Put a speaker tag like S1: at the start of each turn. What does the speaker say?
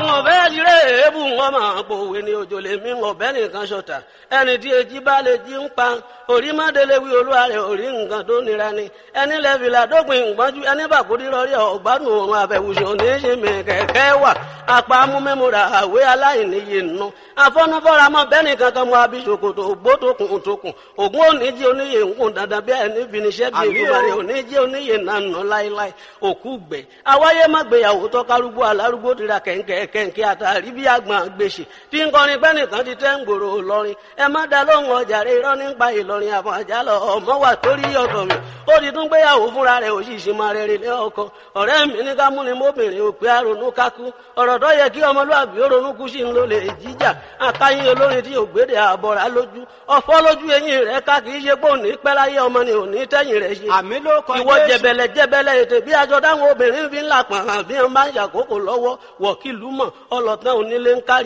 S1: wọn bẹ́ẹ̀ lire èébù wọn máa pòwe ní òjò lè mí wọn bẹ́ẹ̀ nìkan ṣọ̀tà ẹni tí èjì bá lè jí ń pa orí mọ́délé wí olúwa rẹ̀ orí nǹkan tó nira ni ẹni lẹ́fìlà dópin ìgbọ́njú ẹni bàkúrí rọrí ọ̀gbádùn òun àbẹ̀wùsùn ní í ṣe mi kẹ̀kẹ́ wà apá amúmẹ́múra àwé aláìníye nù afọ́nufọ́ra mọ́ bẹ́ẹ̀ nìkan kan mọ́ abisokoto ògbótokùn tókùn ògún oníjì oníyè ńkùn dandan bí ẹni finiṣẹ́ bí ìgbàlẹ̀ oníjì oníyè nànà láéláé òkú gbẹ awáyé má gbéyàwó tọ́kárúgbó alárúgbó tira kẹ̀ǹkẹ̀ kẹ̀ǹkẹ̀ àtàrí bí àgbọn gbèsè tí ń kọrin pẹ́ nìkan ti tẹ́ ń gbòòrò lọ́rin ẹ má da lóhùn ọjà rẹ irọ́ nípa ìlọrin àfọ̀n àjálọ ọmọ wà torí ọ̀dọ̀ mi ó ti tún gbéyàwó fúnra rẹ̀ òṣìṣì máa rẹ̀ rẹ̀ lé ọkọ ọ̀rẹ́ mi ní ká múni mọ́bìnrin òpè àrònú kákú ọ̀rọ̀ tó yẹ kí ọmọlúwàbí ó ronú kú sí ń lò lè jíjà àkáyín olórin tí ògbédè àbọ̀rà lójú ọ̀fọ́ lójú eyín rẹ̀ ká kì í ṣe pé òní pẹ́ láyé ọmọ ni òní tẹ́yìn rẹ̀ ṣe
S2: àmì ló kọ
S1: ìwọ
S2: Jésù.
S1: jẹbẹlẹ jẹbẹlẹ ètè bí aṣọ táwọn obìnrin fi ń là pọ̀n hàn bí wọ́n bá ń ṣàkókò lọ́wọ́ wọ̀kìlú mọ̀ ọlọ́tàn onílé ń kárí